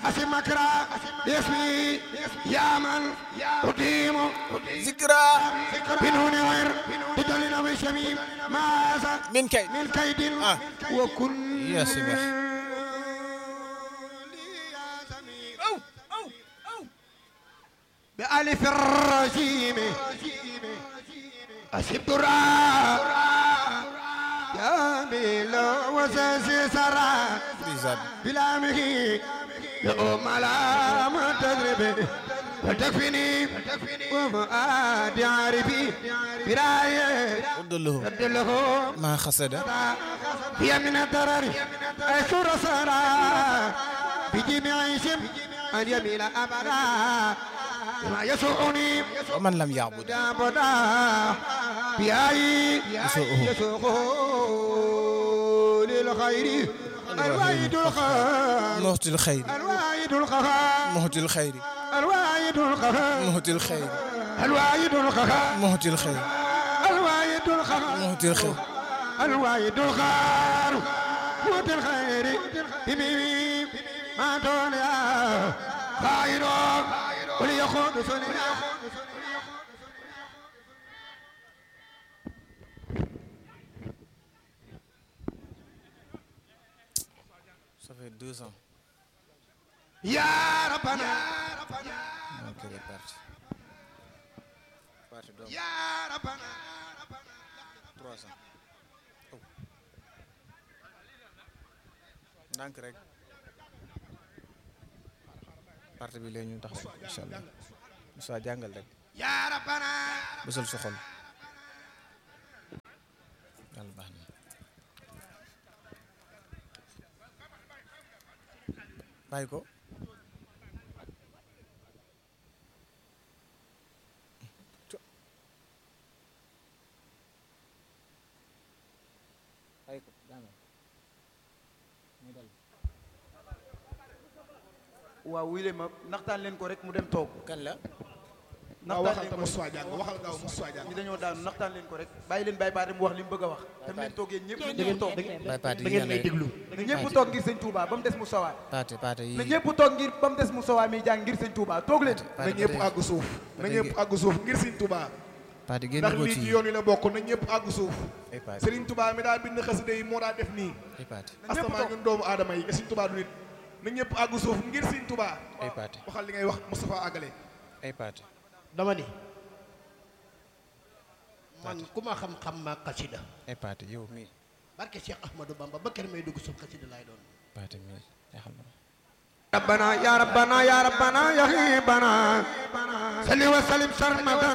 أسمكرا باسمي يا من أقيم ذكرى بنون غير تدلنا بشميم ماذا من كي من كيد آه. وكن يا سمح. بألف الرجيم أسبت الراء يا ميلا وساسي سرا بيزاد بلامه يوم لا ما تدري وتكفيني وفؤاد عارفي براية ودله رد له ما خسد هي من الضرر أشور سرا بجميع اسم أن يميل أبدا ما يسوعني ومن لم يعبد دابدا بأي يسوقه. يسوقه للخير الواحد القهار مهت الخير الواحد القهار مهت الخير الواحد القهار مهت الخير الواحد القهار مهت الخير الواحد القهار مهت الخير الواحد القهار موت الخير بميم ما دنيا خير وليخوض سنيا ça fait deux ans يا ربنا donc il est parti parti donc يا ربنا trois ans oh ndànk rek parti bi léegi ñu taxaw incha allah Moussa jàngal rek يا ربنا bësal sa xol yàlla baax na bàyyi ko bàyyi ko jàngal muy dal waaw wuy leen ma naxtaan leen ko rek mu dem toog kan la waaw waxal naxtaan leen te ko Moussa Diagne waxal gaaw Moussa ñi Diagne dañoo daanu naxtaan leen ko rek bàyyi leen bàyyi paate mu wax li mu bëgg a wax tam leen toog yéen ñëpp na ñëpp toog Baye Pathé da ngeen may déglu na ñëpp toog ngir sëñ Touba ba mu des mu sawaat Pathé Pathé na yi ñëpp toog ngir ba mu des mu sawaat mi jàng ngir sëñ Touba toog leen na ñëpp àgg suuf na ñëpp àgg suuf ngir Serigne Touba Pathé génn ndax ko lii ci ci yoon wi la bokk na ñëpp àgg suuf ay Pathé Serigne Touba mi daa bind xasida yi moo daa def nii ay Pathé na ñëpp astamaa toog ñun doomu aadama yi Serigne Touba du nit na ñëpp àgg suuf ngir Serigne Touba ay Pathé waxal li ngay wax Moustapha àggale ay Pathé dama ni man ku ma xam-xam ma xasida ay Pathé yow mii barke Cheikh Ahmadou Bamba ba kër may dugg suuf xasida laay doon Pathé mii yaa xam na ربنا يا ربنا يا ربنا يا غيبنا صل وسلم سرمدا